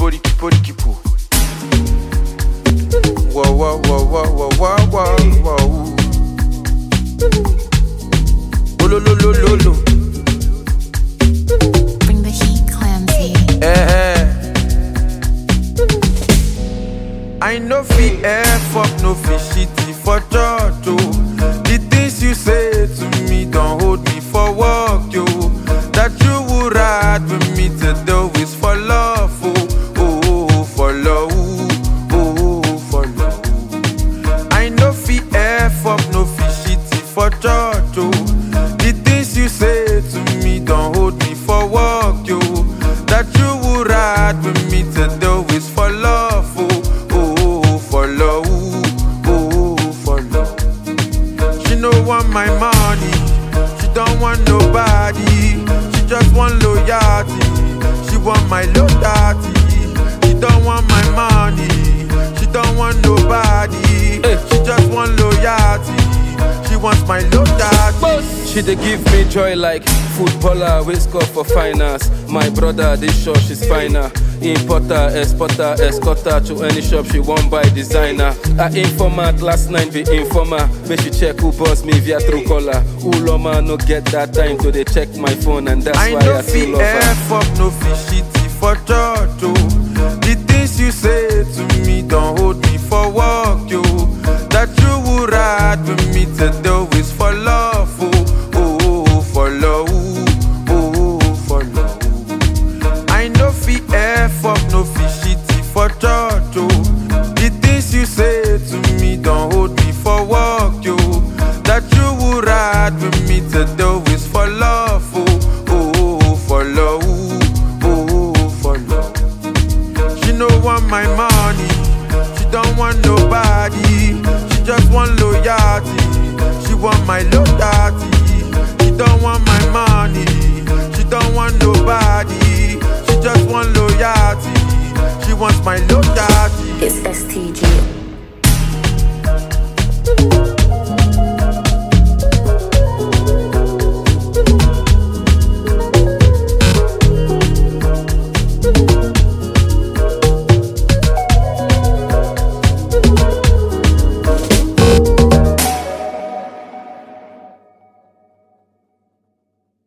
pori pori kipo. Whoa whoa whoa whoa whoa whoa whoa whoa. Oh lo lo lo lo lo. Bring the heat, Clamsy. Eh. I no fit F up, no fit shitty for church, oh. The things you say to me don't hold me for work, yo. That you would ride with me to do is for love, oh. Oh, oh, oh, for love, oh, oh, oh, for love. I no fit F up, no fit shitty for church, oh. The things you say to me don't hold me for work, yo. That you would ride with me to do is for love, oh, oh, oh, oh, for love, oh, oh, oh, for love. She no want my money, she don't want nobody. She just want loyalty, she want my loyalty. She don't want my money, she don't want nobody. She just want loyalty, she wants my loyalty. She dey give me joy like footballer wey score for finance. My brother dey sure she's finer. Importer, exporter, escorter to any shop she wan buy designer. Her informant last night be informer. Make she check who boss me via true caller. Uloma no get that time to dey check my phone and that's I why no I fit still love her. F up, no fit shitty for church, oh. The things you say to me don't hold me for work, yo. That you would ride with me to do is for love, oh, oh, oh, oh, for love, oh, oh, oh, for love. I no fit F up, no fit shitty for church, oh. The things you say to me don't hold me for work, yo. That you would ride with me to do is for love, oh, oh, oh, oh, for love, oh, oh, oh, for love. She no want my money, she don't want nobody. She just want loyalty, she want my loyalty. She don't want my money, she don't want nobody. She just want loyalty, she wants my loyalty. It's STG